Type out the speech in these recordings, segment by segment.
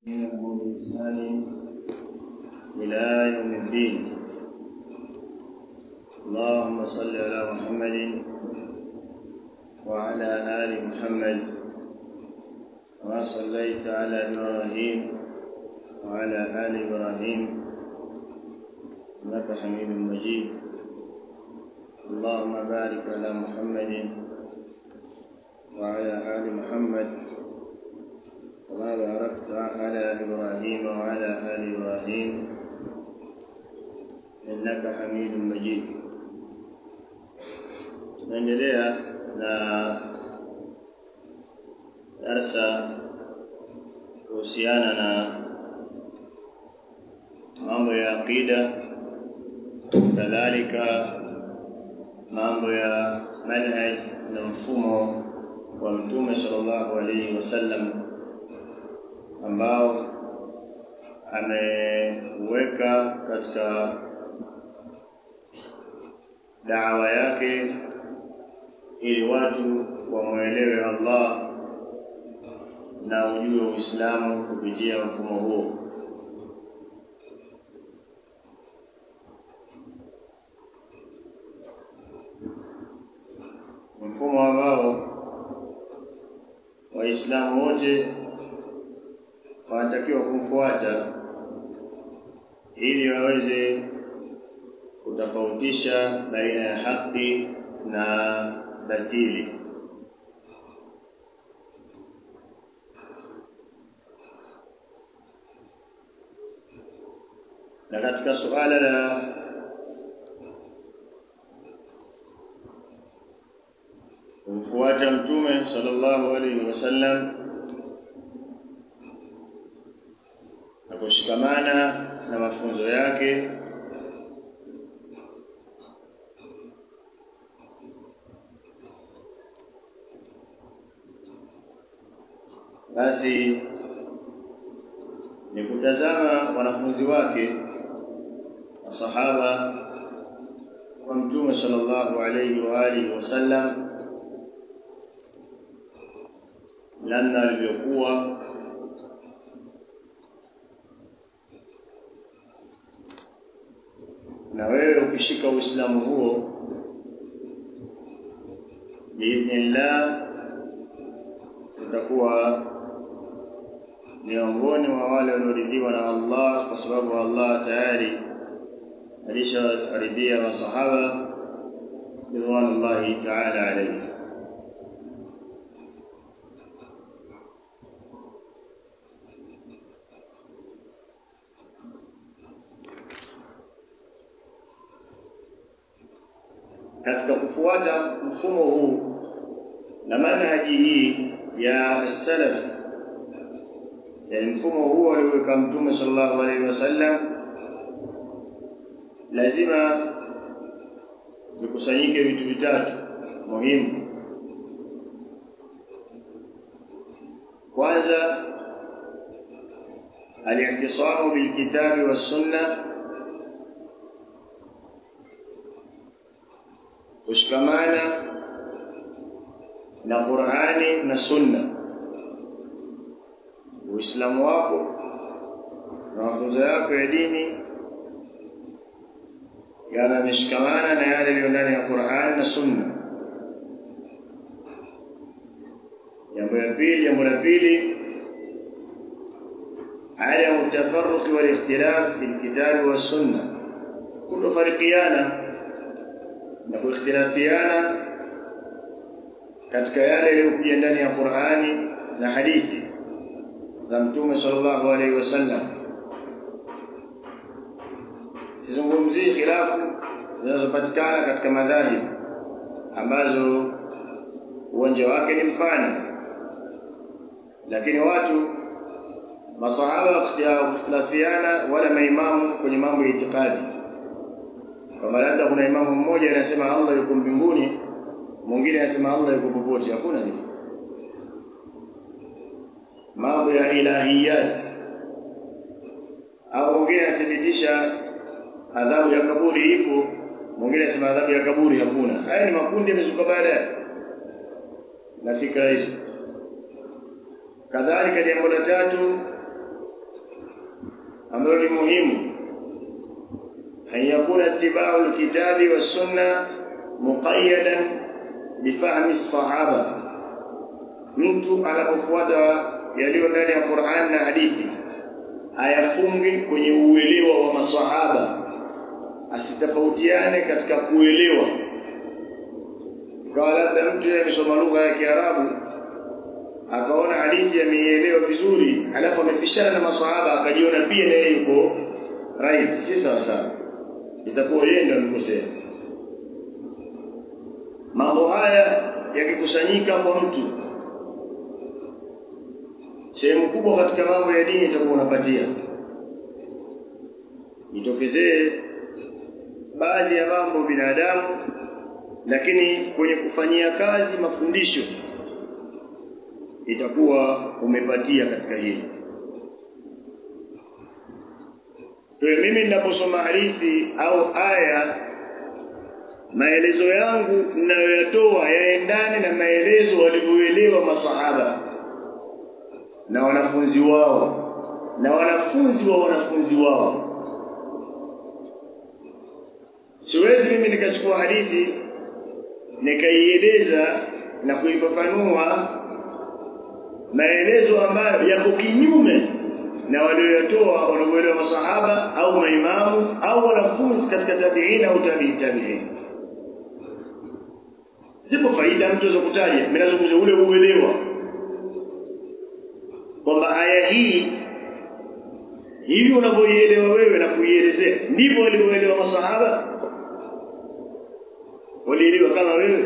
منهم بإحسان إلى يوم الدين اللهم صل على محمد وعلى آل محمد كما صليت على إبراهيم وعلى آل إبراهيم إنك حميد مجيد اللهم بارك على محمد وعلى آل محمد كما باركت على إبراهيم وعلى آل إبراهيم إنك حميد مجيد tunaendelea na darsa kuhusiana na mambo ya aqida kadhalika mambo ya manhaj na mfumo wa mtume sallallahu alaihi wasallam ambao ameweka katika dawa yake ili watu wamwelewe Allah na ujue Uislamu kupitia mfumo huo. Mfumo ambao Waislamu wote wanatakiwa kumfuata ili waweze kutofautisha baina ya haki na batili. Na katika suala la kumfuata Mtume sallallahu alaihi wasallam na kushikamana na mafunzo yake basi ni kutazama wanafunzi wake masahaba wa mtume sallallahu alayhi wa alihi wasallam namna alivyokuwa na wewe ukishika uislamu huo biidhnillah utakuwa miongoni mwa wale walioridhiwa na Allah kwa sababu Allah tayari alisharidhia masahaba ridwanullahi ta'ala alayhi katika kufuata mfumo huu na manhaji hii ya salaf yani mfumo huo alioweka mtume sallallahu alaihi wasallam lazima vikusanyike vitu vitatu muhimu kwanza al-i'tisamu bil-kitabi was-sunnah kushikamana na Qur'ani na Sunna Uislamu wako na mafunzo yako ya dini yanamshikamana na yale yaliyo ndani ya Qur'an na Sunna. Jambo la pili, jambo la pili عدم التفرق والاختلاف في الكتاب والسنة كل فرقيانا نقول اختلافيانا katika yale yaliyokuja ndani ya Qur'ani na hadithi za Mtume sallallahu alaihi wasallam. Sizungumzii khilafu zinazopatikana katika madhahib ambazo uwanja wake ni mpana, lakini watu masahaba wakikhtilafiana wala maimamu kwenye mambo ya itikadi, kwamba labda kuna imamu mmoja anasema Allah yuko mbinguni, mwingine anasema Allah yuko popote. Hakuna hivyo mambo ya ilahiyat au mwingine anathibitisha adhabu ya kaburi ipo mwingine anasema adhabu ya kaburi hakuna haya ni makundi yamezuka baadaye na fikra hizo kadhalika jambo la tatu muhimu an yakuna ittiba'u alkitabi was-sunna muqayyadan bifahmi as-sahaba mtu anapofuata yaliyo ndani ya Qur'an na hadithi ayafunge kwenye uelewa wa maswahaba asitofautiane katika kuelewa ikawa labda mtu amesoma lugha ya Kiarabu akaona hadithi ameielewa vizuri alafu amepishana na maswahaba akajiona pia naye yuko right si sawa sawa itakuwa yeye ndio amekosea mambo haya yakikusanyika kwa mtu sehemu kubwa katika mambo ya dini itakuwa unapatia itokezee baadhi ya mambo binadamu lakini kwenye kufanyia kazi mafundisho itakuwa umepatia katika hili kwa mimi ninaposoma hadithi au aya maelezo yangu ninayoyatoa yaendane na maelezo walivyoelewa masahaba na wanafunzi wao na wanafunzi wa wanafunzi wao siwezi mimi nikachukua hadithi nikaieleza na kuifafanua maelezo ambayo yako kinyume na walioyatoa walioelewa masahaba au maimamu au wanafunzi katika tabi'in au tabi'i tabi'in zipo faida mtu aweza kutaja mimi nazungumza ule uelewa kwamba aya hii hivi unavyoielewa wewe na kuielezea ndivyo walivyoelewa masahaba walielewa kama wewe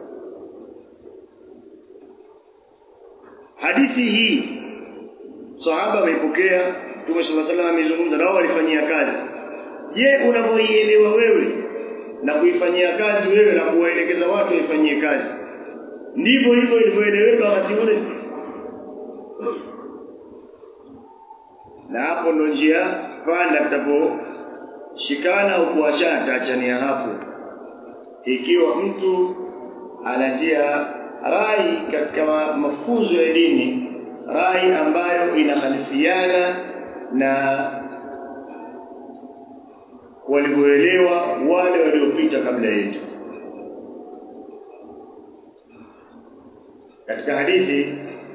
hadithi hii sahaba ameipokea Mtume صلى الله عليه وسلم amezungumza nao walifanyia kazi je unavyoielewa wewe na kuifanyia kazi wewe na kuwaelekeza watu waifanyie kazi ndivyo hivyo ilivyoeleweka wakati ule na hapo ndo njia panda tutaposhikana au kuachana taachania hapo ikiwa mtu anatia rai katika mafunzo ya dini rai ambayo inakhalifiana na walivyoelewa wale waliopita kabla yetu katika hadithi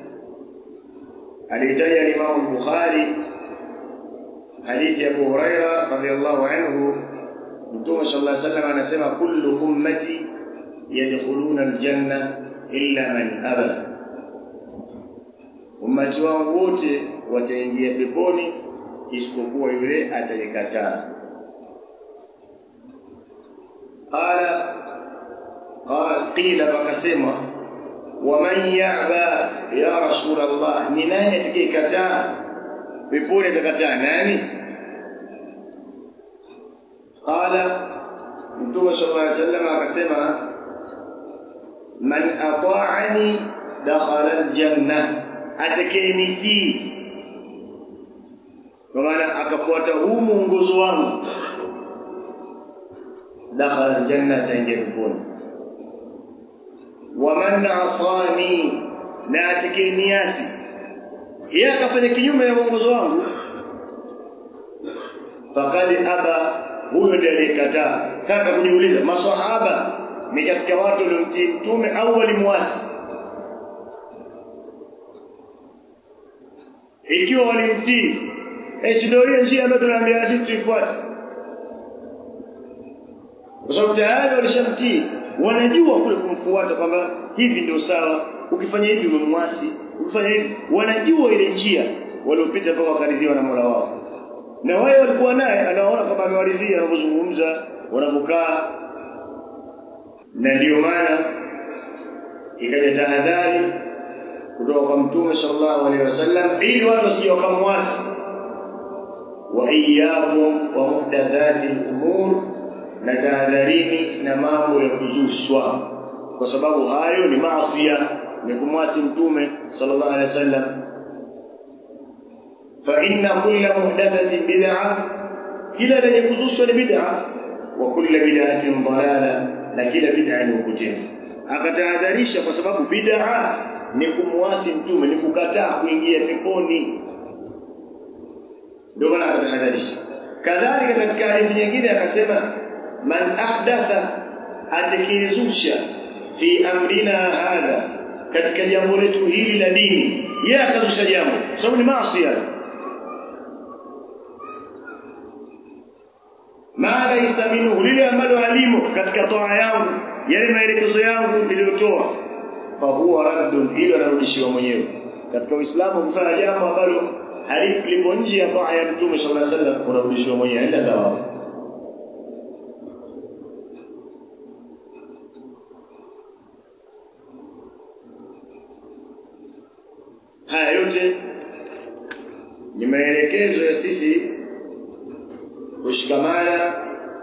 alitaja Imam Bukhari hadithi ya Abu Huraira radhiyallahu anhu Mtume sallallahu alaihi wasallam anasema kullu ummati yadkhuluna aljanna illa man aba ummati wangu wote wataingia peponi isipokuwa yule atakayekataa qala qila wakasema waman ya'ba ya rasul Allah ni nani atakayekataa peponi atakataa nani qala mtume sallallahu alaihi wasallam akasema man ata'ani dakhala aljanna atakayenitii kwa maana akafuata huu muongozo wangu dakhala aljanna ataingia peponi waman asani na atakayeniasi yeye akafanya kinyume na mwongozo wangu faqad aba huyo ndiye aliyekataa kaka kujiuliza maswahaba ni katika watu waliomtii mtume au walimwasi ikiwa walimtii eh ndio hiyo njia ambayo tunaambia sisi tuifuate kwa sababu tayari walishamtii wanajua kule kumfuata kwamba hivi ndio sawa ukifanya hivi umemwasi ukifanya hivi wanajua ile njia waliopita mpaka wakaridhiwa na Mola wao na wao walikuwa naye anaona kama amewaridhia wanapozungumza wanapokaa na ndiyo maana ikaja tahadhari kutoka kwa mtume sallallahu alaihi wasallam ili watu wasije wakamwasi wa iyyakum wa muhdathati al-umur na tahadharini na mambo ya kuzushwa kwa sababu hayo ni maasiya ni kumwasi mtume sallallahu alaihi wasallam fa inna kulla muhdathatin bid'ah kila lenye kuzushwa ni bid'ah wa kulla bid'atin dalala na kila bid'a ni upotevu akatahadharisha kwa sababu bid'a ni kumwasi mtume ni kukataa kuingia peponi ndio maana akatahadharisha kadhalika katika hadithi nyingine akasema man ahdatha atakayezusha fi amrina hadha katika jambo letu hili la dini yeye akazusha jambo sababu ni maasi ma laysa minhu lile ambalo halimo katika toa yangu yale maelekezo yangu niliyotoa fa huwa raddun ilo anarudishiwa mwenyewe katika uislamu kufanya jambo ambalo halipo nje ya toa ya mtume sallallahu alaihi wasallam unarudishiwa mwenyewe haina thawabu haya yote ni maelekezo ya sisi kushikamana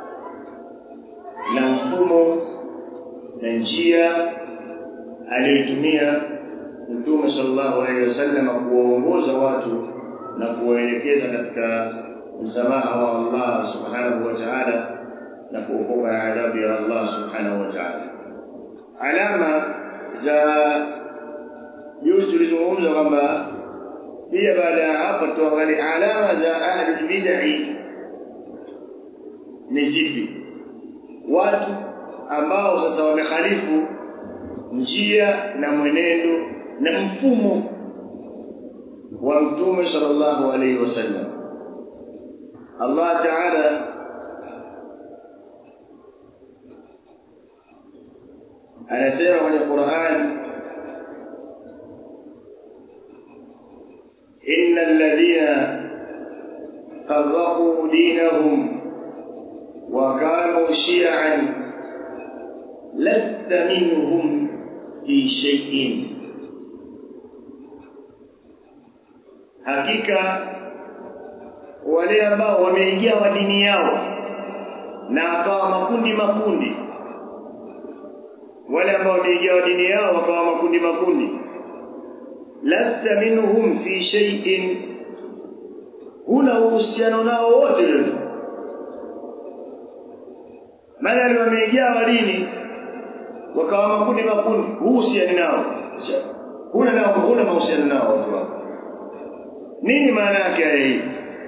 na mfumo na njia aliyotumia Mtume sallallahu alaihi wasallam kuwaongoza watu na kuwaelekeza katika msamaha wa Allah subhanahu wa ta'ala na kuokoka na adhabu ya Allah subhanahu wa ta'ala. Alama za juzi tulizungumza kwamba pia baada ya hapo tuangalie alama za ahlul bid'ah ni zipi watu ambao sasa wamekhalifu njia na mwenendo na mfumo wa mtume sallallahu alaihi wasallam Allah ta'ala anasema kwenye Qur'an innal ladhina farraqu dinahum وكانوا شيعا لست منهم في شيء hakika wale ambao wameingia dini yao na akawa makundi makundi wale ambao wameingia dini yao wakawa makundi makundi lasta minhum fi shay'in huna uhusiano nao wote wewe madhali wamejaa dini wakawa makundi makundi huhusiani nao huna nao huna mahusiano nao watu wako nini maana yake hii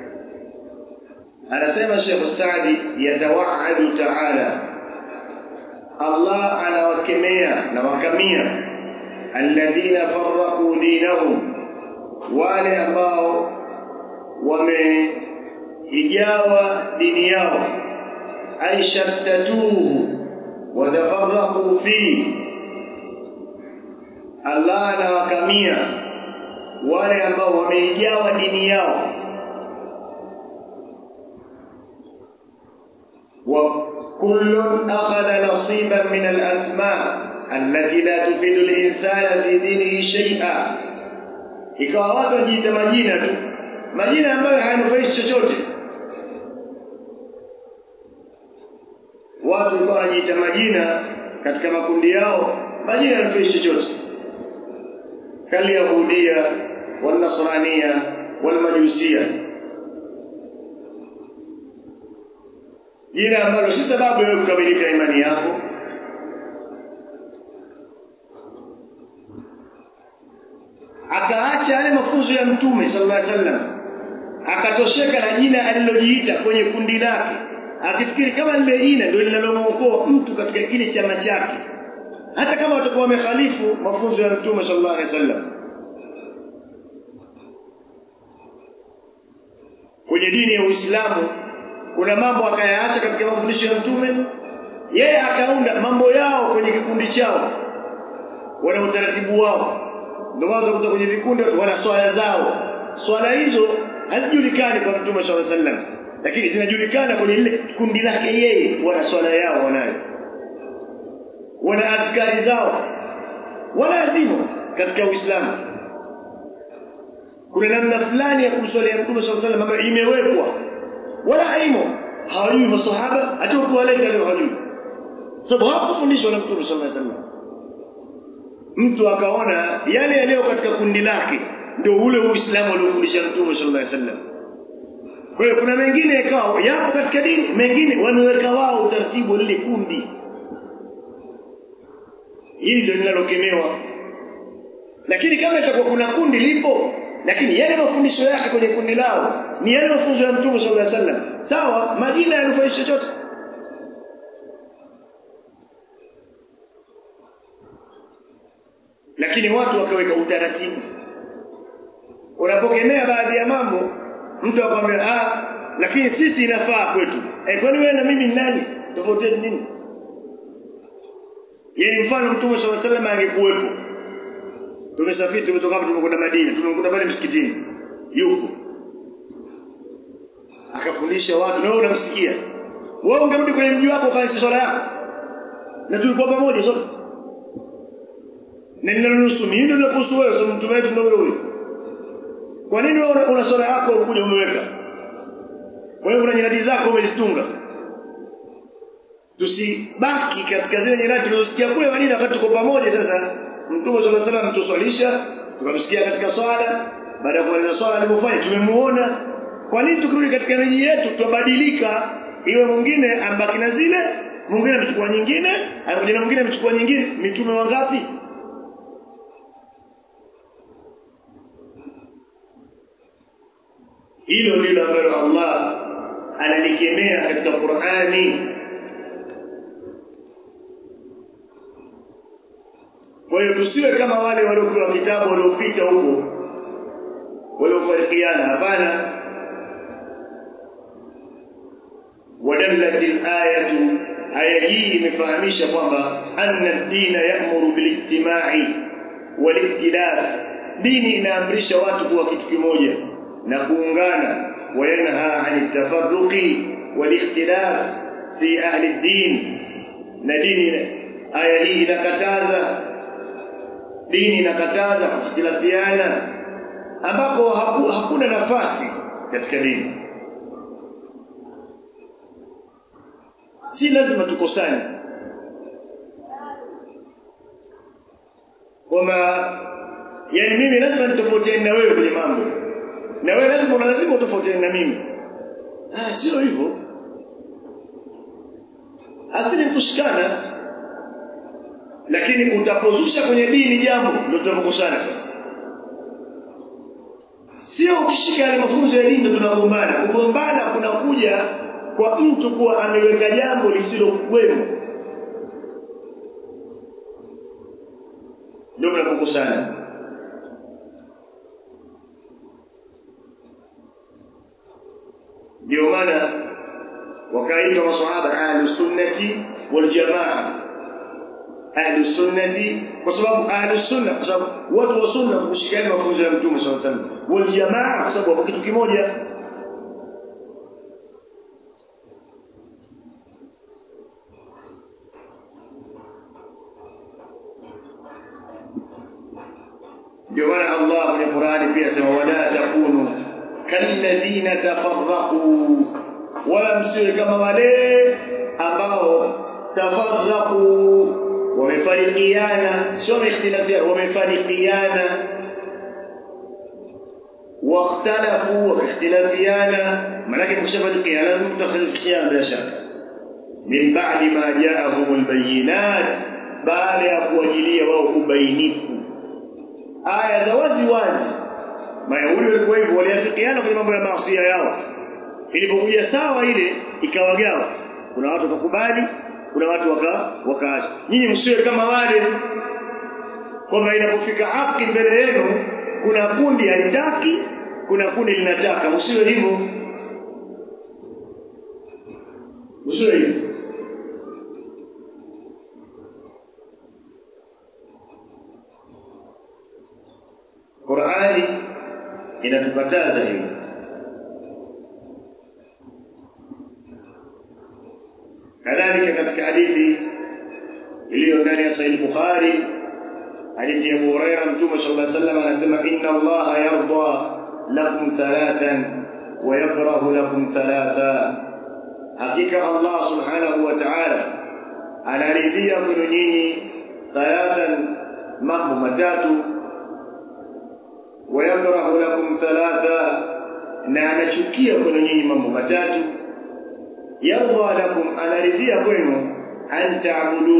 anasema Sheikh Saadi yatawaadu ta'ala Allah anawakemea na wakamia alladhina farraqu dinahum wale ambao wameijawa dini yao ay shattatuhu wa tafarraqu fi Allah anawakamia wale ambao wameijawa dini yao وكل أخذ نصيبا من الأسماء التي لا تفيد الإنسان في دينه شيئا ikawa watu wajiita majina tu majina ambayo hayanufaishi chochote watu walikuwa wanajiita majina katika makundi yao majina hayanufaishi chochote kalyahudia walnasrania walmajusia jina ambalo si sababu ya kukamilika imani yako akaacha yale mafunzo ya mtume sallallahu alaihi wasallam akatosheka na jina alilojiita kwenye kundi lake akifikiri kama lile jina ndio linalomwokoa mtu katika kile chama chake hata kama watakuwa wamekhalifu mafunzo ya mtume sallallahu alaihi wasallam kwenye dini ya Uislamu kuna mambo akayaacha katika mafundisho ya mtume yeye akaunda mambo yao kwenye kikundi chao wana utaratibu wao ndio maana utakuta kwenye vikundi wana swala zao swala hizo hazijulikani kwa mtume swalla sallam lakini zinajulikana kwenye lile kundi lake yeye wana swala yao wanayo wana adhkari zao wala zimo katika Uislamu kuna namna fulani ya kumswalia mtume swalla sallam ambayo imewekwa wala haimo hawajui masahaba hata kuwaleta leo hawajui sababu hawakufundishwa na mtume sallallahu alaihi wasallam mtu akaona yale yaliyo katika kundi lake ndio ule uislamu aliofundisha mtume sallallahu alaihi wasallam kwa hiyo kuna mengine ikawa yapo katika dini mengine wameweka wao utaratibu lile kundi hili ndio linalokemewa lakini kama itakuwa kuna kundi lipo lakini yale mafundisho yake kwenye kundi lao ni yale mafunzo ya mtume sallallahu alaihi wasallam sawa majina yanufaishi chochote lakini watu wakaweka utaratibu unapokemea baadhi ya mambo mtu akwambia ah lakini sisi inafaa kwetu eh kwani wewe na mimi ni nani tofauti yetu nini yaani mfano mtume sallallahu alaihi wasallam angekuwepo tumesafiri tumetoka hapa tumekwenda Madina tumekuta pale msikitini yupo akafundisha watu na wewe unamsikia wewe ungerudi kwenye mji wako ukaanza swala yako na tulikuwa pamoja sote na ninalonusu mimi ndio nakuhusu wewe sababu mtume wetu ndio huyo kwa nini wewe una, una swala yako ukuja umeweka wewe una nyiradi zako umezitunga tusibaki katika zile nyiradi tulizosikia kule Madina wakati tuko pamoja sasa Mtume صلى الله عليه وسلم tuswalisha tukamsikia katika swala baada ya kumaliza swala alipofanya tumemuona kwa nini tukirudi katika miji yetu tubadilika iwe mwingine ambaki na zile mwingine amechukua nyingine mwingine mwingine amechukua nyingine mitume wangapi hilo ndilo ambalo Allah analikemea katika Qur'ani Kwa hiyo tusiwe kama wale waliopewa vitabu waliopita huko waliofarikiana hapana wadallati ayatu aya hii imefahamisha kwamba anna ad-dina ya'muru bil-ijtima'i wal-iktilaf dini inaamrisha watu kuwa kitu kimoja na kuungana wayanha 'ani tafarruqi wal-ikhtilaf fi ahli ad-din na dini aya hii inakataza dini inakataza kukhtilafiana ambako haku, hakuna nafasi katika dini si lazima tukosane kwamba yani mimi lazima nitofautiane na wewe kwenye mambo na wewe lazima una lazima utofautiane na mimi ah sio hivyo asili kushikana lakini utapozusha kwenye dini jambo ndio tunapokosana sasa sio ukishika yale mafunzo ya dini ndio tunagombana kugombana kunakuja kwa mtu kuwa ameweka jambo lisilokuwemo ndio mnapokosana ndio maana wakaitwa maswahaba ahlus sunnati wal jamaa ahlus sunnati kwa sababu ahlus sunna kwa sababu watu wa sunna kushikana mafunzo ya mtume sallallahu alaihi wasallam wal jamaa kwa sababu wapo kitu kimoja ndio maana Allah kwenye Qur'ani pia sema wala takunu kalladhina tafarraqu wala msiwe kama wale ambao tafarraqu wamefarikiana sio wameikhtilafiana wamefarikiana واختلفوا واختلافيانا ملكن مختلفيان لازم مختلفيان بلا شك من بعد ما جاءهم البينات بعد ya kuwajilia wao ubainifu aya za wazi wazi mayahudi walikuwa hivyo waliafikiana kwenye mambo ya maasi yao ilipokuja sawa ile ikawagawa kuna watu wakakubali kuna watu waka wakaacha nyinyi msiwe kama wale kwamba inapofika haki mbele yenu kuna kundi halitaki kuna kundi linataka msiwe hivyo msiwe hivyo Qur'ani inatukataza hilo kadhalika katika hadithi iliyo ndani ya Sahih Bukhari hadithi ya Abu Hurairah Mtume sallallahu alaihi wasallam anasema inna Allah yarda lakum thalathan wa yakrahu lakum thalatha hakika Allah subhanahu wa ta'ala anaridhia kwenu nyinyi thalathan mambo matatu ويكره لكم ثلاثة na anachukia kwenu nyinyi mambo matatu yarda lakum anaridhia kwenu an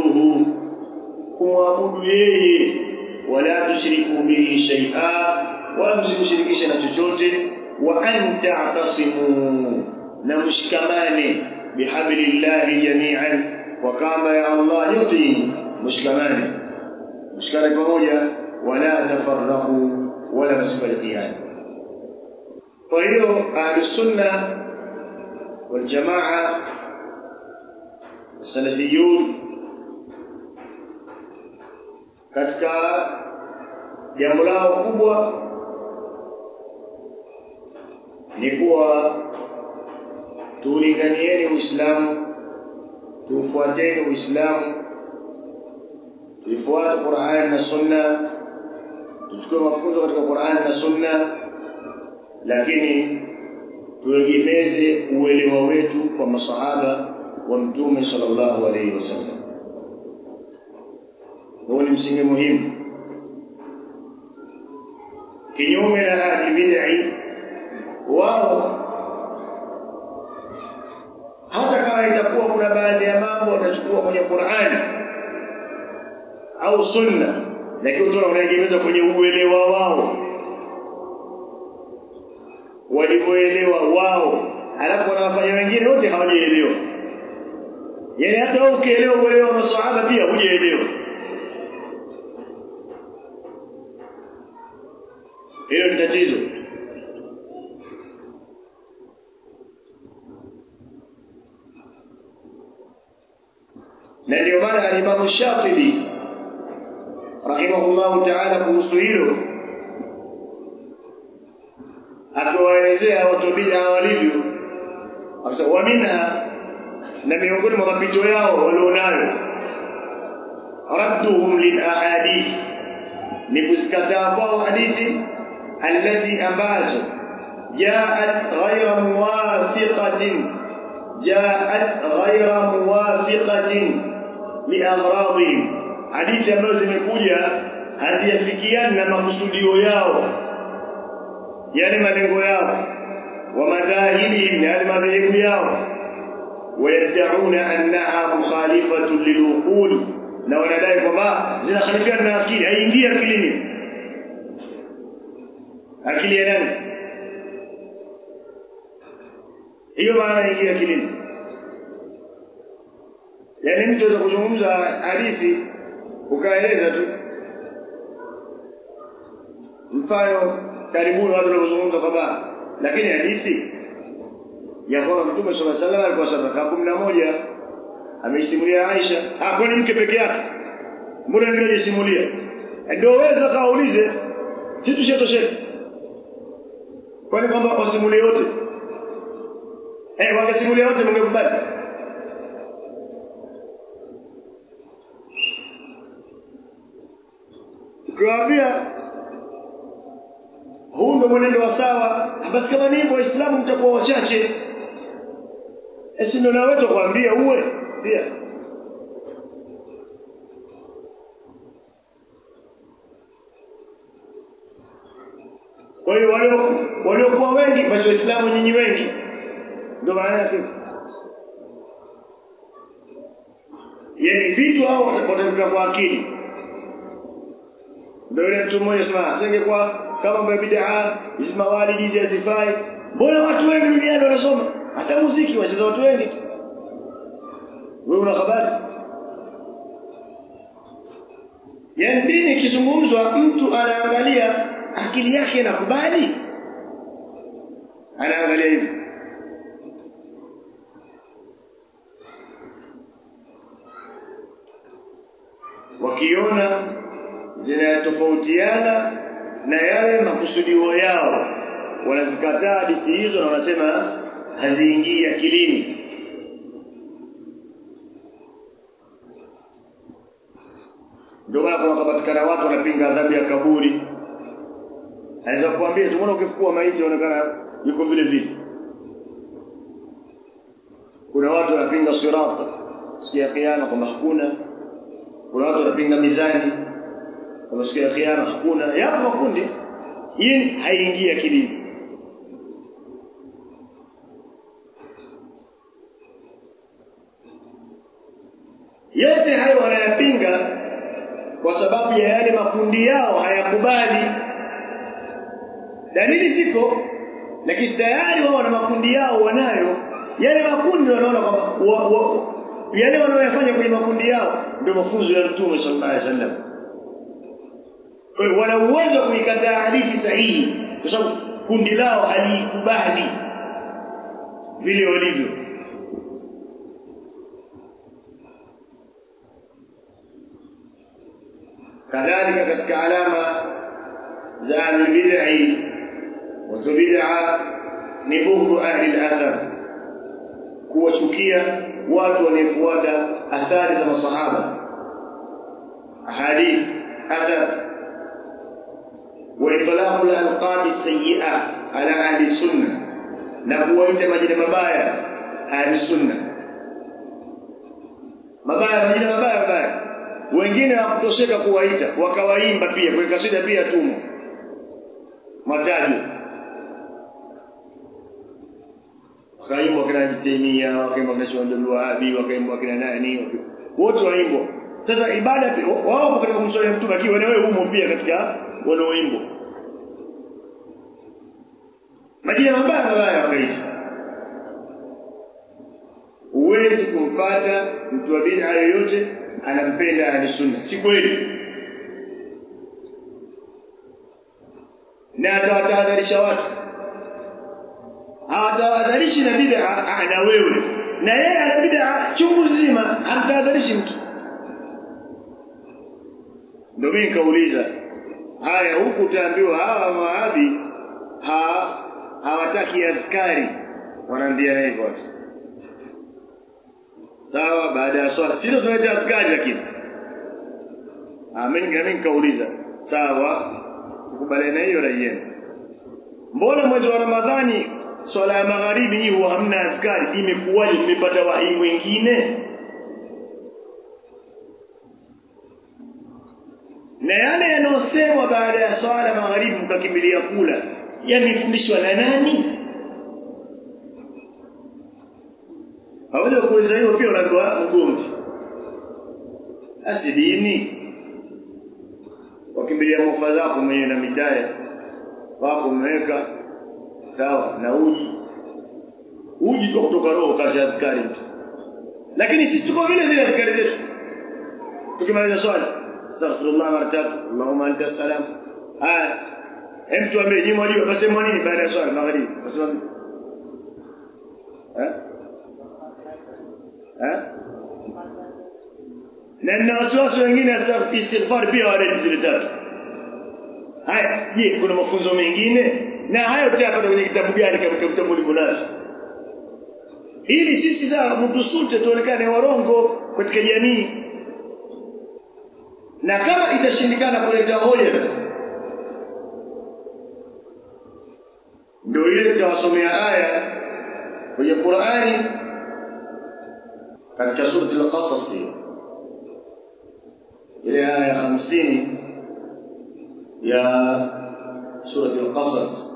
ta'buduhu kumwabudu yeye wala tushriku bihi shay'a wala msimshirikishe na chochote wa anta'tasimu na mshikamane bihablillahi jami'an wa kamba ya Allah yote mshikamane mshikane pamoja wala tafarraqu wala msifarikiane kwa hiyo ahlus sunna wal jamaa salafiyun katika jambo lao kubwa ni kuwa tuulinganieni Uislamu tufuateni Uislamu tuifuate Qur'an na Sunna tuchukue mafunzo katika Qur'an na Sunna lakini tuegemeze uelewa wetu kwa masahaba wa Mtume sallallahu alaihi wasallam huo ni msingi muhimu kinyume na ahli bid'ah wao hata kama itakuwa kuna baadhi ya mambo watachukua kwenye Qur'ani au sunna lakini utaona wanaegemeza kwenye uelewa wao walivyoelewa wao alafu wanawafanya wengine wote hawajaelewa yaani hata wewe ukielewa uelewa wa maswahaba pia hujaelewa hilo ni tatizo na ndio maana alimamu Shatibi rahimahullahu ta'ala kuhusu hilo akiwaelezea watu bid'a walivyo akasema wa minha na miongoni mwa mapito yao walionayo radduhum lil ahadith ni kuzikataa kwao hadithi allati ambazo jaat ghayra muwafiqatin jaat ghayra muwafiqatin liagradihim hadithi ambazo zimekuja haziafikiani na makusudio yao yale malengo yao wa madhahibihim yale madhehebu yao wayad'una annaha mukhalifatun liluqul na wanadai kwamba zinakhalifiana na akili haingii akilini akili ya nani hiyo maana ingia akilini yaani mtu anaweza kuzungumza hadithi ukaeleza tu mfano karibuni watu wanaozungumza kwamba lakini hadithi ya kwamba Mtume صلى الله عليه وسلم alikuwa sadaka kumi na moja ameisimulia Aisha ah kwani mke peke yake mbona wengine hajasimulia ndio weza kaulize sisi tushatosheka kwani kwamba wasimulie wote eh wangesimulia wote mngekubali ukiwaambia huu ndo mwenendo wa sawa basi kama ni hivyo waislamu mtakuwa wachache esi ndo na wetu kuambia uwe pia kwa hiyo walio waliokuwa wengi basi waislamu nyinyi wengi ndio maana yake yani vitu hao watakuta kwa akili ndio yule mtu mmoja sema asingekuwa kama mambo ya bid'a hizi mawalidi hizi hazifai mbona watu wengi duniani wanasoma hata muziki wacheza watu wengi wewe una habari yaani dini ikizungumzwa mtu anaangalia akili yake inakubali anaangalia hivi wakiona zinatofautiana na yale makusudio yao wanazikataa hadithi hizo na wanasema haziingii akilini ndio maana kuna kupatikana watu wanapinga adhabu ya kaburi anaweza kuambia tumeona ukifukua maiti inaonekana yuko vile vile kuna watu wanapinga sirata siku ya kiyama kwamba hakuna kuna watu wanapinga mizani kwamba siku ya kiyama hakuna yapo makundi hii haingii akilini yote hayo wanayapinga kwa sababu ya yale makundi yao hayakubali dalili ziko lakini tayari wao wana makundi yao wanayo yale makundi wanaona kwamba wa, wa, yale wanaoyafanya kwenye makundi yao ndio mafunzo ya Mtume sallallahu alaihi wasallam kwa hiyo wana uwezo wa kuikataa hadithi sahihi kwa sababu kundi lao haliikubali vile walivyo kadhalika katika alama za ahlulbidai watu bid'a ni bughdu ahli al-athar kuwachukia watu wanaofuata athari za masahaba ahadith athar وإطلاق الألقاب السيئة على أهل السنة نبوة مجد مبايا أهل السنة mabaya majina mabaya mabaya wengine hawakutosheka kuwaita wakawaimba pia kwa kasida pia tumo matajo wakaimba kina Taimia wakaimba kina Shawandul Wahabi wakaimba kina nani wote waimbwa sasa ibada wao katika kumswalia mtume akiwa na wewe humo pia katika wanaoimbwa majina mabaya mabaya wakaita huwezi kumpata mtu wa bid'a yoyote anampenda ahli sunna si kweli na atawatahadharisha watu hawatahadharishi na bid'a na wewe na yeye ana bid'a chungu nzima hamtahadharishi mtu ndio mimi nikauliza haya huku utaambiwa hawa mawahabi ha hawataki adhkari wanaambia hivyo watu sawa baada ya swala sio tunaita adhkari lakini amen mimi nikauliza sawa tukubaliana hiyo rai yenu mbona mwezi wa ramadhani swala ya magharibi hii huwa hamna adhkari imekuwaje mmepata wahi mwingine na yale yanayosemwa baada ya swala magharibi mkakimbilia kula yamefundishwa na nani hawezi kuuliza hiyo pia unaambiwa mgomvi asi dini wakimbilia mofa zako mwenyewe na mitaya wako umeweka sawa na uji uji kwa kutoka roho kasha askari mtu lakini sisi tuko vile vile askari zetu tukimaliza swala astaghfirullah mara tatu allahumma anta salam haya hem tuambie nyinyi mwajua basema nini baada ya swala magharibi basema nini eh eh na na wasiwasi wengine hata istighfar pia waleti zile tatu haya je kuna mafunzo mengine na hayo tutayapata kwenye kitabu gani kama vitabu ulivyonazo ili sisi sasa mtusute tuonekane warongo katika jamii na kama itashindikana kuleta hoja sasa ndio ile tutawasomea aya kwenye Qur'ani katika sura al-Qasas ile aya ya 50 ya sura al-Qasas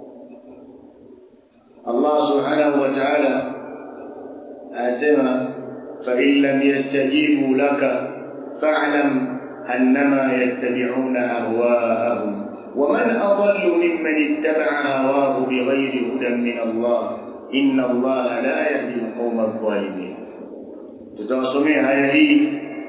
Allah subhanahu wa ta'ala asema fa in lam yastajibu laka fa'lam annama yattabi'una ahwa'ahum ومن أضل ممن اتبع هواه بغير هدى من الله إن الله لا يهدي القوم الظالمين تتوسمي آية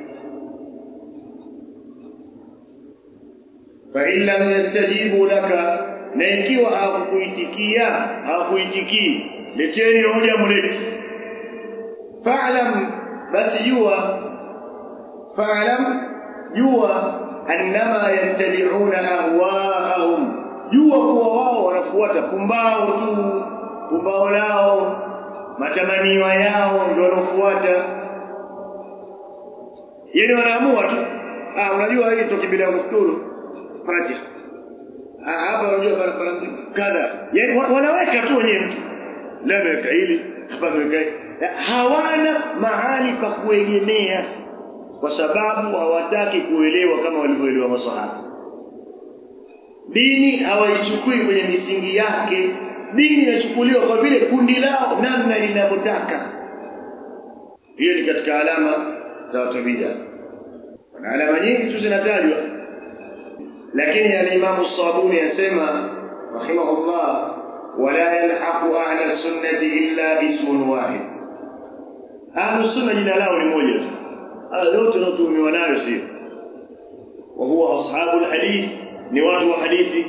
فإن لم يستجيبوا لك na ikiwa hawakuitikia hawakuitikii leteni hoja mleti fa'lam basi jua fa'lam jua annama yattabi'una ahwaahum jua kuwa wao wanafuata pumbao tu pumbao lao matamanio yao ndio wanafuata yani wanaamua tu ah unajua hii tukibila kufuturu fatiha ah hapa unajua barabara kadha yani wanaweka tu wenyewe mtu leo ameweka hili hapa ameweka hawana mahali pa kuegemea kwa sababu hawataki kuelewa kama walivyoelewa maswahaba dini hawaichukui kwenye misingi yake dini inachukuliwa kwa vile kundi lao namna linavyotaka hiyo ni katika alama za watu bid'a na alama nyingi tu zinatajwa lakini al-Imam Sabuni yasema rahimahullah wala yalhaqu ahla sunnati illa ismun wahid ahlu sunna jina lao ni moja tu haya yote tunaotumiwa nayo sio wa huwa ashabu alhadith ni watu wa hadithi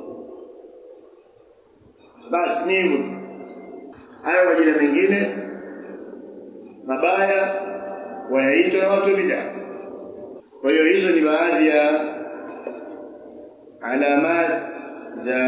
basi ni hivyo tu hayo majina mengine mabaya wanaitwa na watu wa bid'a kwa hiyo hizo ni baadhi ya alamat za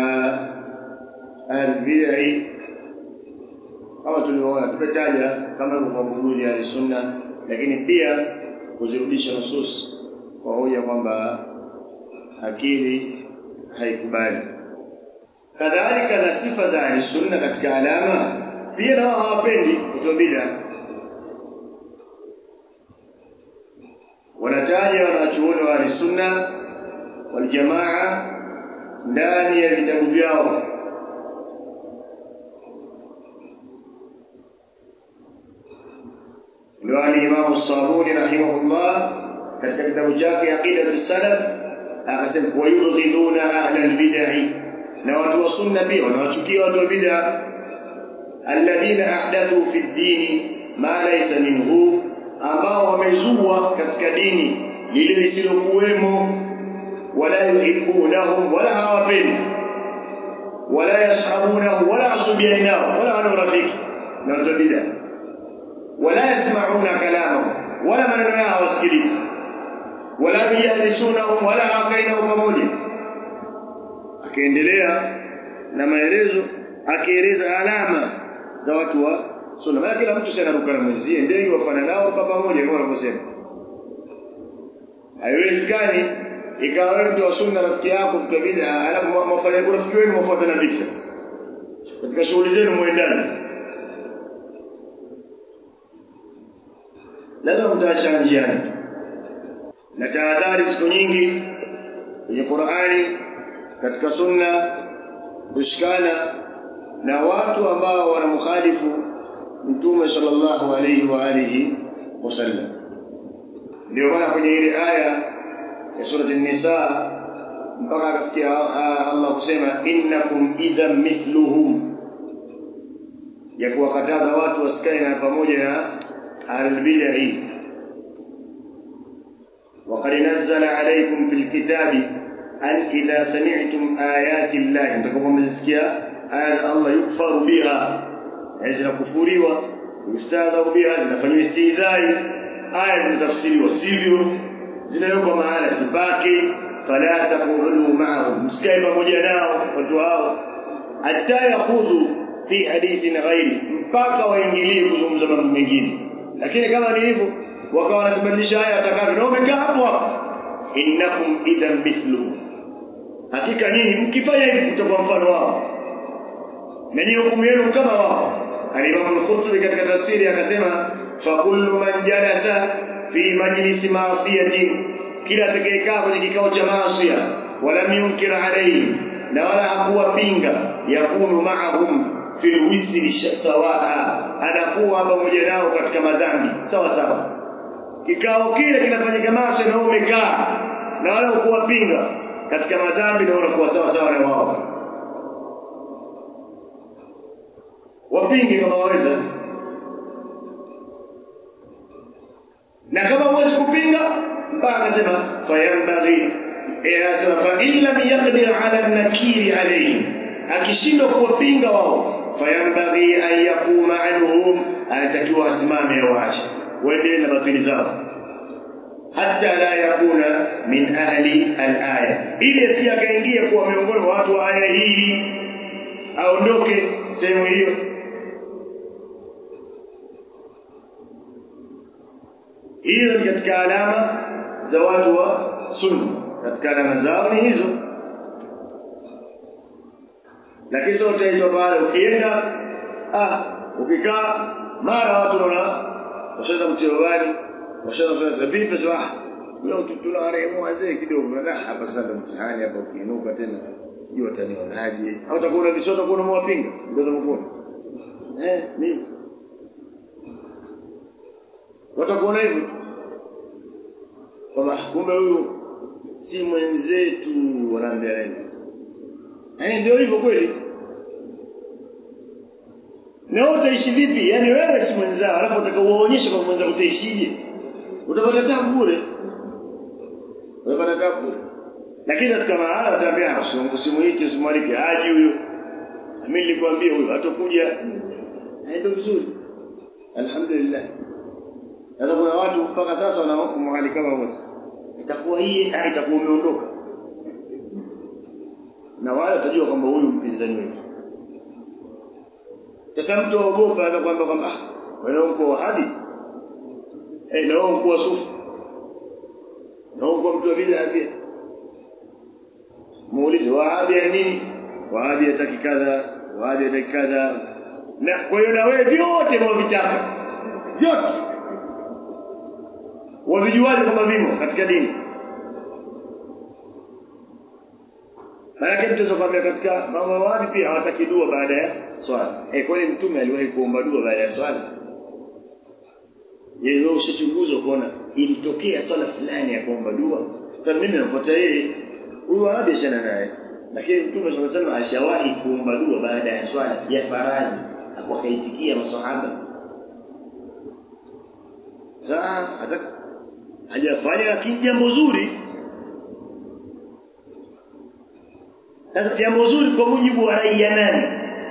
albid'i kama tulivyoona tumetaja kama kwa buguzi ya sunna lakini pia kuzirudisha nusus kwa hoja kwamba akili haikubali kadhalika na sifa za ahli sunna katika alama pia na wao hawapendi kutoa bid'a wanataja wanachuoni wa ahli sunna wal jamaa ndani ya vitabu vyao ndio Imam Sabuni rahimahullah katika kitabu chake Aqidatu Salaf akasema wayubghiduna ahla albid'ah na watu wa sunna pia wanawachukia watu wa bid'a alladhina ahdathu fi ddini ma laysa minhu ambao wamezua katika dini lile lisilokuwemo wala yuhibbunahum wala hawapendi wala yashabunahum wala asubiani nao wala wana urafiki na watu wa bid'a wala yasmauna kalamahum wala maneno yao hawasikilizi wala yajlisunahum wala hawakai nao pamoja akaendelea na maelezo akieleza alama za watu wa sunna maana kila mtu sana ruka na mwenzie ndege wafana nao kwa pamoja kama wanavyosema haiwezekani ikawa wewe mtu wa sunna rafiki yako mtu wa bid'a alafu mafanya urafiki wenu mfuatana vipi sasa katika shughuli zenu muendane lazima mtaachana njiani na tahadhari siku nyingi kwenye Qur'ani katika sunna kushikana na watu ambao wanamkhalifu mtume sallallahu alayhi wa alihi wasallam ndio maana kwenye ile aya ya surati an-nisa mpaka akafikia Allah kusema innakum idhan mithluhum ya kuwakataza watu wasikae na pamoja na ahlul bid'ah وقد نزل عليكم في الكتاب أن إذا سمعتم آيات الله نتكلم مزسكيا آيات الله يكفر بها zina kufuriwa ustadha biha zinafanywa istizai aya zinatafsiriwa sivyo zinawekwa mahala sipake fala taqulu ma'ahum msikae pamoja nao watu hao hatta yakhudhu fi hadithin ghairi mpaka waingilie kuzungumza mambo mengine lakini kama ni hivyo wakawa wanasababisha haya watakavyo na umekaa hapo hapo innakum idhan mithlu hakika nyinyi mkifanya hivi mtakuwa mfano wao na nyinyi hukumu yenu kama wao Al-Imam Al-Qurtubi katika tafsiri akasema fa kullu man jalasa fi majlisi ma'siyatin kila atakayekaa kwenye kikao cha maasi wala yunkir alayhi na wala hakuwa pinga yakunu ma'ahum fil wisri sawaa anakuwa pamoja nao katika madhambi sawa sawa kikao kile kinafanyika maasi na umekaa na wala ukuwa pinga katika madhambi na unakuwa sawa sawa na wao wapinge kama waweza na kama huwezi kupinga mpaka akasema fayambaghi anasema fa in lam yaqdir ala nakiri alayhi akishindwa kuwapinga wao fayambaghi an yaquma anhum anatakiwa asimame waache waendelee na batili zao hatta la yakuna min ahli al-aya ili asije akaingia kuwa miongoni mwa watu wa aya hii aondoke sehemu hiyo hiyo ni katika alama za watu wa sunna katika alama zao ni hizo lakini sio utaitwa pale ukienda ah ukikaa mara watu wanaona washaanza mtiogani washaanza kufanya vipi sasa leo tuna warehemu wazee kidogo na hapa sasa mtihani hapa ukiinuka tena sijui watanionaje au utakuwa na vichota kuna mwapinga ndio utakuwa eh mimi watakuona hivyo kwamba kumbe huyu si mwenzetu wanaambia nini eh ndio hivyo kweli na wewe utaishi vipi yaani wewe si mwenzao alafu utaka uwaonyeshe kwa mwenzao utaishije utapata tabu bure utapata tabu bure lakini katika mahala utaambia usimuite usimwalike aje huyo mimi nilikwambia huyo hatakuja ndio vizuri alhamdulillah sasa kuna watu mpaka sasa wanamwalika kama wote itakuwa hii ah itakuwa umeondoka na wale watajua kwamba huyu mpinzani wetu sasa mtu aogopa anakuambia kwamba ah wewe uko wahabi eh na wewe uko sufi na uko mtu wa bid'a pia muulize wahabi ya nini wahabi hataki kadha wahabi hataki kadha na kwa hiyo na wewe vyote mwavitaka vyote wavijuaje kama vimo katika dini Maana mtu kwambia katika mambo wapi pia hawataki dua baada ya swala. Eh kwani mtume aliwahi kuomba dua baada ya swala? Yeye wewe ushachunguza kuona ilitokea swala fulani ya kuomba dua. Sasa mimi nafuata yeye huyu wapi ashana naye. Lakini mtume sallallahu alaihi wasallam ashawahi kuomba dua baada ya swala ya faradhi wakaitikia maswahaba. Sasa hata hajafanya lakini jambo zuri Sasa jambo zuri kwa mujibu wa rai ya nani?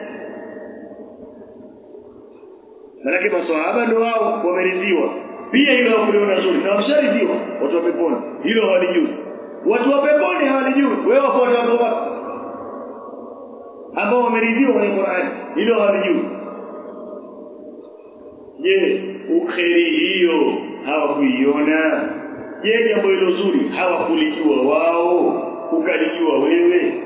Maanake maswahaba ndio wao wameridhiwa. Pia hilo hawakuliona zuri na wamesharidhiwa watu wa peponi. Hilo hawalijui. Watu wa peponi hawalijui. Wewe wafuata watu wapi? Ambao wameridhiwa kwenye Qur'ani. Hilo hawalijui. Je, ukheri hiyo hawakuiona? Je, jambo hilo zuri hawakulijua wao? Ukalijua wewe?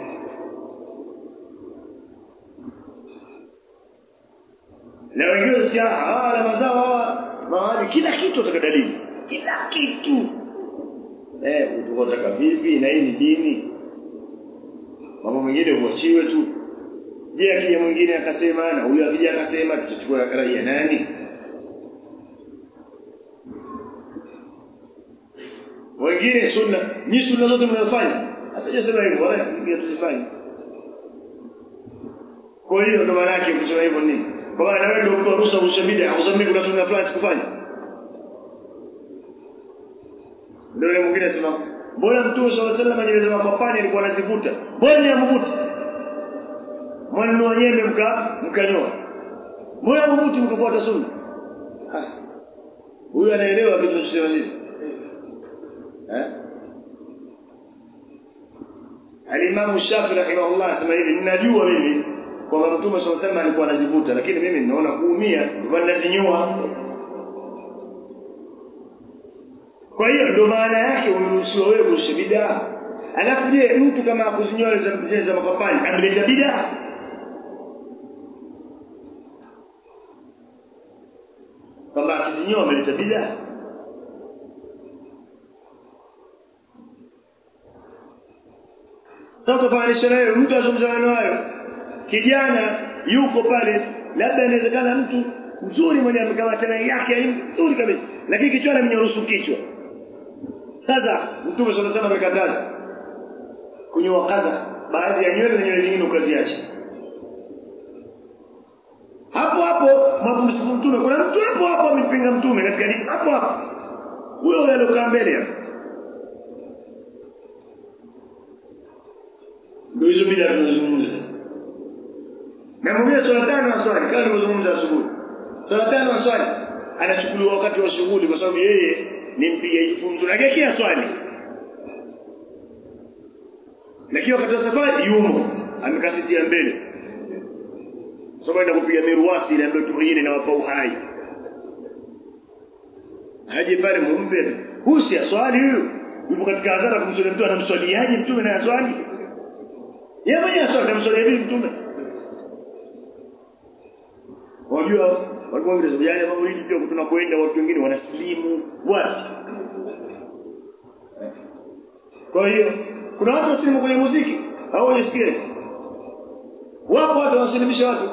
na wengine usikia hawa alama zao hawa mahali kila kitu utaka dalili kila kitu eh utaka vipi na hii ni dini mambo mengine huachiwe tu je akija mwingine akasema na huyu akija akasema tutachukua rai ya nani wengine sunna ni sunna zote mnazofanya hatajasema hivyo wala tuzifanye kwa hiyo ndo maana yake kusema hivyo nini kwa maana wewe ndio mtu ruhusa rusha bid'a usamii kuna sunna fulani sikufanya ndio yule mwingine anasema mbona mtume sallallahu alaihi wasallam nywele za mapapani alikuwa anazivuta mbona yamvuti mwananua nyembe mka mkanyoa mbona mvuti mkafuata sunna ah huyu anaelewa kitu tunachosema sisi eh Al-Imam Shafi rahimahullah asema hivi ninajua mimi kwamba Mtume swalla sallam alikuwa anazivuta lakini mimi ninaona kuumia ndio ninazinyoa kwa hiyo ndio maana yake umeruhusiwa wewe kurusha bid'a alafu je mtu kama akuzinyoa zile za makapani ameleta bid'a kwamba akizinyoa ameleta bid'a sasa tufananisha nayo mtu azungumza maneno hayo kijana yuko pale labda inawezekana mtu mzuri mwenye amekamata na yake nzuri kabisa lakini kichwa amenyorusu kichwa sasa mtume sallallahu alaihi amekataza kunyoa kaza baadhi ya nywele na nywele zingine ukaziacha hapo hapo mapumziko mtume kuna mtu hapo hapo amepinga mtume katika dini hapo hapo huyo aliyokaa mbele hapo ndio hizo bila tunazungumza sasa na mwingine swala tano aswali kama nilivyozungumza asubuhi swala tano aswali anachukuliwa wakati wa shughuli kwa sababu yeye ni mpigaji funzo na kia swali lakini wakati wa safari yumo amekasitia mbele kwa sababu anaenda kupiga miruasi ile ambayo tuingine na wapa uhai haje pale mumbe huyu si aswali huyu yupo katika hadhara kumswali mtu anamswaliaje mtume na aswali yeye mwenyewe aswali anamswalia vipi mtume Wajua walikuwa wengine yale maulidi pia tunakoenda watu wengine wanasilimu wapi? Kwa hiyo kuna watu wasilimu kwenye muziki au unasikia? Wapo watu wasilimisha watu.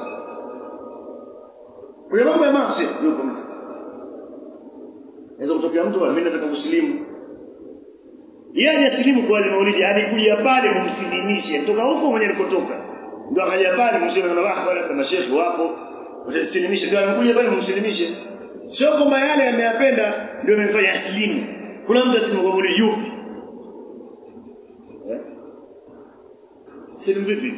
Kwenye mambo ya maasi yupo mtu. Naweza kutokea mtu mimi nataka kusilimu. yeye hajasilimu kwa ile maulidi alikuja pale mumsilimishe kutoka huko mwenye alikotoka ndio akaja pale mseme na baba labda mashehe wapo utasilimisha ndio amekuja pale mumsilimishe sio kwamba yale ameyapenda ndio amefanya asilimu kuna mtu asilimu kwa maulidi yupi eh? silimu vipi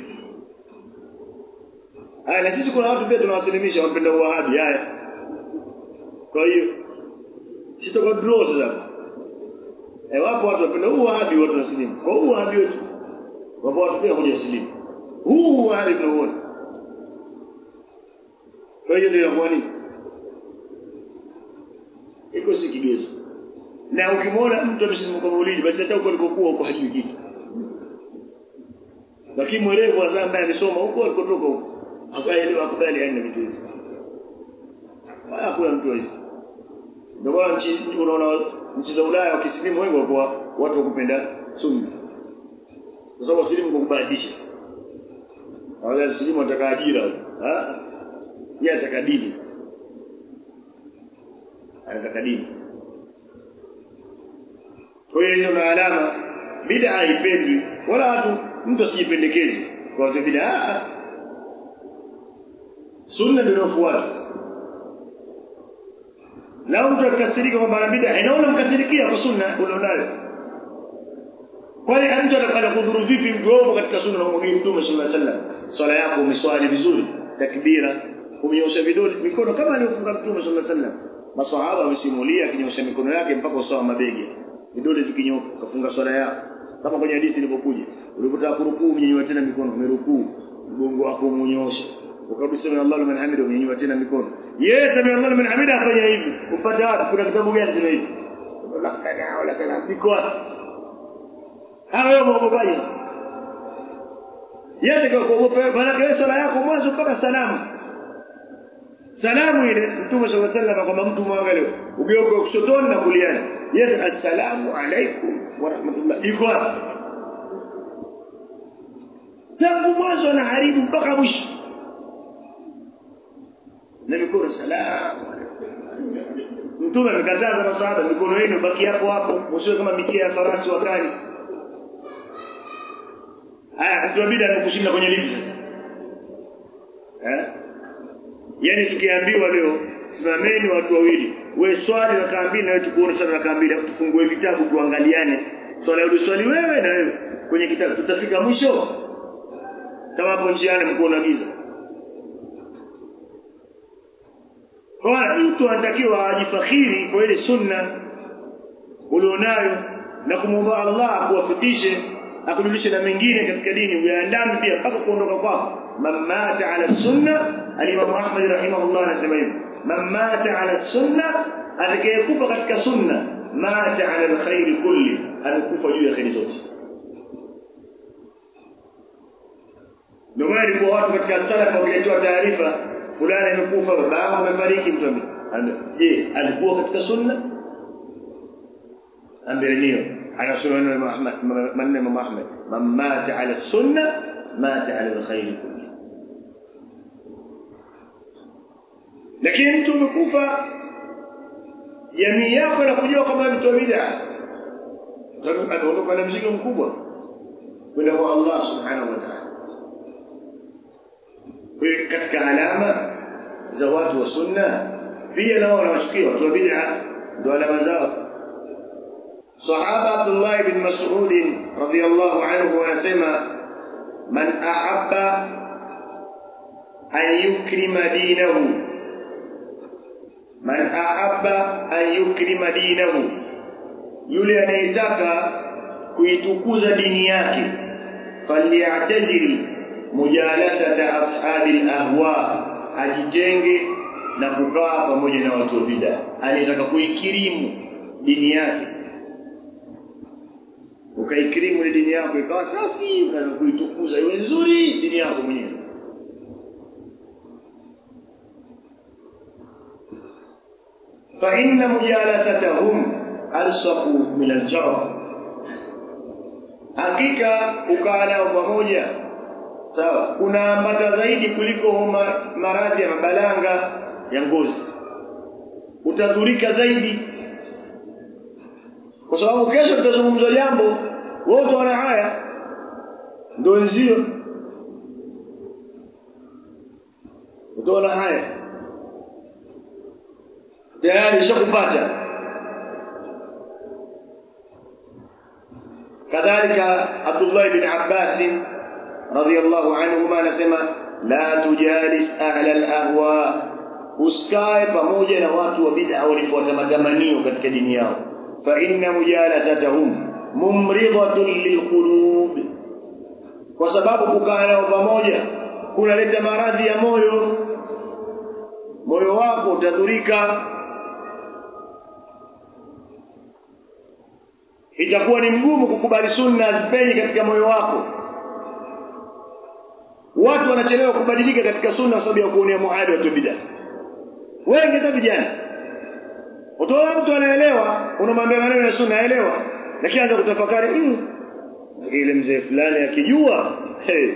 haya na sisi kuna watu pia tunawasilimisha wapenda uwahabi haya kwa hiyo sisi tuko draw sasa eh wapo watu wapenda uwahabi watu wasilimu kwa uwahabi wetu wapo watu pia kuja wasilimu huu uwahabi tunauona kwa hiyo ndio inakuwa nini iko si kigezo na ukimwona mtu amesilimu kwa maulidi basi hata huko alikokuwa huko hajui kitu lakini mwerevu hasa ambaye amesoma huko alikotoka huko akaelewa kubali yani vitu hivi wala hakuna mtu hivi ndio maana nchi unaona nchi za Ulaya wakisilimu wengi kwa watu wa kupenda sunna kwa sababu wasilimu kwa kubahatisha wale msilimu wataka ajira ah yeye ataka dini anataka dini kwa hiyo hiyo na alama bid'a haipendwi wala watu mtu asijipendekeze kwa watu bid'a sunna ndio inafuata na mtu akasirika kwamba ana bid'a inaona mkasirikia kwa sunna ulionayo kwani mtu atakudhuru vipi mtu wao katika sunna na mwageni mtume sallallahu alaihi wasallam swala yako umeswali vizuri takbira umenyosha vidole mikono kama alivyofunga mtume sallallahu alaihi wasallam maswahaba wamesimulia akinyosha mikono yake mpaka usawa mabegi vidole vikinyoka kafunga swala yako kama kwenye hadithi ilivyokuja ulipotaka kurukuu umenyanyua tena mikono umerukuu mgongo wako umenyosha ukarudi sema Allahu liman hamida umenyanyua tena mikono yes sema Allahu liman hamida afanya hivi upate wapi kuna kitabu gani sema hivi lakana wala kana biko hayo mwogopaji yote kwa kuogopa maana kwa sala yako mwanzo mpaka salamu salamu ile mtume sallallahu alaihi wasallam kwamba mtu mwangalie ugeuke kushotoni na kuliani yes assalamu alaikum wa rahmatullah iko tangu mwanzo anaharibu mpaka mwisho na mikono salamu mtume amekataza masahaba mikono yenu baki hapo hapo msiwe kama mikia ya farasi wakali haya mtu abida anakushinda kwenye lipi sasa eh yani tukiambiwa leo simameni watu wawili we swali na mbili na wewe tukuone swali na mbili afu tufungue vitabu tuangaliane swali uliswali wewe na wewe kwenye kitabu tutafika mwisho kama hapo njiani mko giza kwa mtu anatakiwa ajifakhiri kwa ile sunna ulionayo na kumwomba Allah akuwafikishe akujulishe na mengine katika dini uyaandame pia mpaka kuondoka kwako mamata ala sunna alimamu Ahmad rahimahullah anasema hivi mamata ala sunna atakayekufa katika sunna mata ala alkhairi kulli amekufa juu ya khairi zote ndio maana ilikuwa watu katika salafu wakiletewa taarifa fulani amekufa babao amefariki mtu je alikuwa katika sunna ambaye ndio anasema maneno ya Muhammad man mata ala sunna mata ala alkhair kulli lakini mtu umekufa jamii yako na kujua kwamba mtu wa bid'a anaondoka na mzigo mkubwa kwenda kwa Allah subhanahu wa ta'ala katika alama za watu wa sunna pia nao wanawachukia watu wa bid'a ndio alama zao sahaba Abdullah ibn Mas'ud radhiyallahu anhu anasema man ahabba an yukrima dinahu man ahabba an yukrima dinahu yule anayetaka kuitukuza dini yake falyatazili mujalasata ashabil ahwa ajitenge na kukaa pamoja na watu wa bid'a anayetaka kuikirimu dini yake ukaikirimu ile dini yako ikawa safi unataka kuitukuza iwe nzuri dini yako mwenyewe fa inna mujalasatahum alsaqu min aljarh hakika ukaa nao pamoja sawa kunaambata zaidi kuliko maradhi ya mabalanga ya ngozi utadhurika zaidi kwa sababu kesho tutazungumza jambo wote wana haya ndio wenzio utaona haya tayari ishakupata kadhalika Abdullah ibn Abbas radhiyallahu anhuma anasema la tujalis ahla al-ahwa usikae pamoja na watu wa bid'a walifuata matamanio katika dini yao fa inna mujalasatahum mumridatun lilqulub kwa sababu kukaa nao pamoja kunaleta maradhi ya moyo moyo wako utadhurika itakuwa ni mgumu kukubali sunna azipenye katika moyo wako watu wanachelewa kubadilika katika sunna kwa sababu ya kuonea muhadi watu bid'a wengi hata vijana utaona mtu anaelewa unamwambia maneno ya sunna aelewa lakini anza kutafakari mm, ile mzee fulani akijua hey.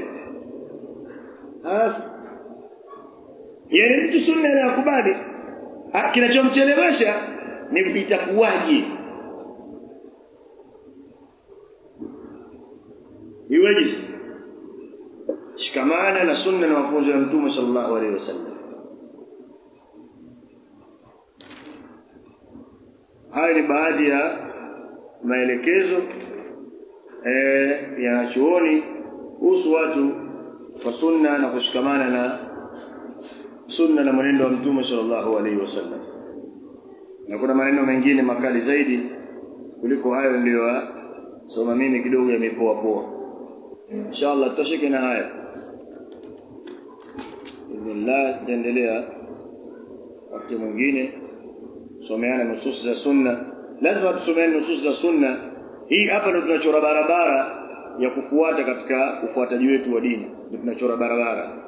yani mtu sunna anakubali kinachomchelewesha ni itakuwaje iweje sasa shikamana na sunna na mafunzo ya mtume sallallahu alaihi wasallam haya ni baadhi ya maelekezo eh, ya chuoni kuhusu watu kwa sunna na kushikamana na sunna na mwenendo wa mtume sallallahu alaihi wasallam na kuna maneno mengine makali zaidi kuliko hayo niliyo soma mimi kidogo yamepoa poa inshallah tutashike na haya bismillah tutaendelea wakati mwingine someana nusus za sunna lazima tusomeane nusus za sunna hii hapa ndio tunachora barabara ya kufuata katika ufuataji wetu wa dini ndio tunachora barabara